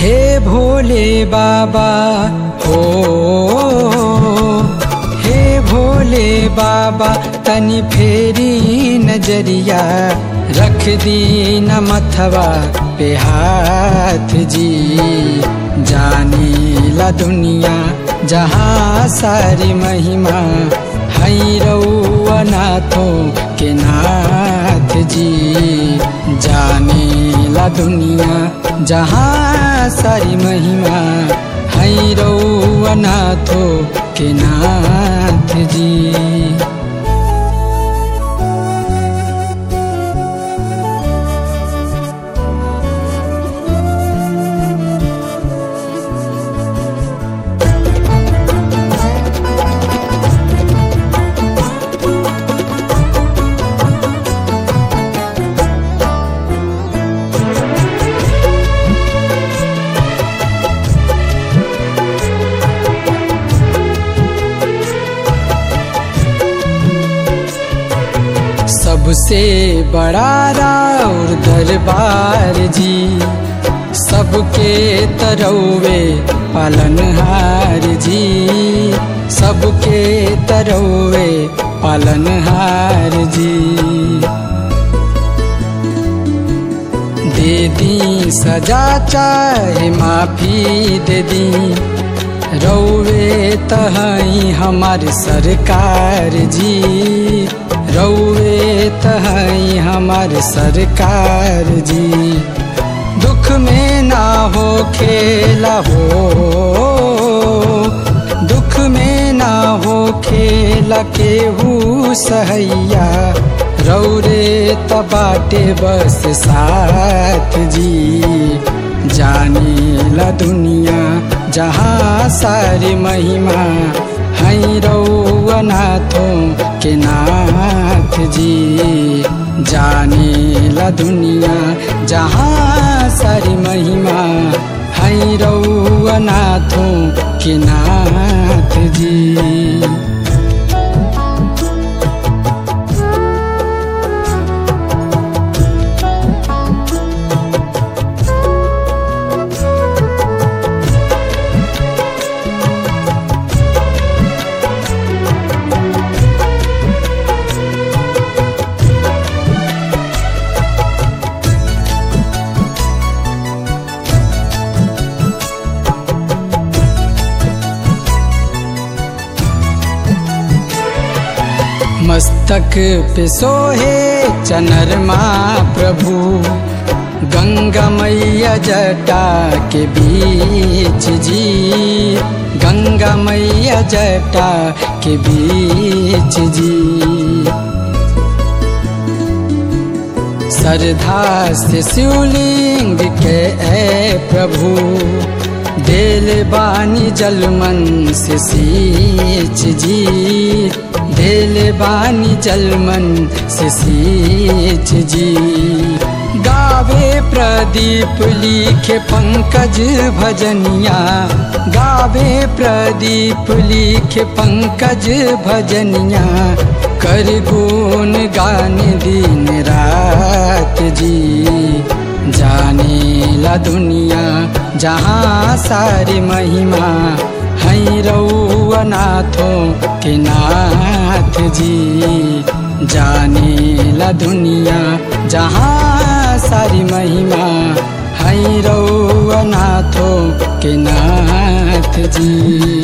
हे भोले बाबा हो हे भोले बाबा तनि फेरी नजरिया रख दी न मथवा पे हाथ जी जानी ला दुनिया जहाँ सारी महिमा हई रउआ नाथों के नाथ जी जाने ला दुनिया जहाँ सारी महिमा हई रउआ नाथों के नाथ जी सबसे बड़ा राउर दरबार जी सबके तरौवे पालनहार जी सबके तरौवे पालनहार जी दे दी सजा चाहे माफी दे दी रौवे तहई हमार सरकार जी रौवे तहई हमार सरकार जी दुख में ना हो खेला हो दुख में ना हो खेला केहू सहैया रौरे तबाटे बस साथ जी जाने ला दुनिया जहाँ सारी महिमा हई रउआ नाथों के नाथ जी जाने ला दुनिया जहाँ सारी महिमा हई रउआ नाथों के नाथ जी मस्तक पे सोहे चनरमा प्रभु गंगा मैया जटा के बीच जी गंगा मैया जटा के बीच जी श्रद्धा से शिवलिंग के ए प्रभु देल बानी जलमन से सींच जी देल बानी जलमन से सींच जी गावे प्रदीप लिखे पंकज भजनिया गावे प्रदीप लिखे पंकज भजनिया कर गुण गान दिन रात जी जाने ला दुनिया जहाँ सारी महिमा हई रउआ नाथों के नाथ जी जाने ला दुनिया जहाँ सारी महिमा हई रउआ नाथों के नाथ जी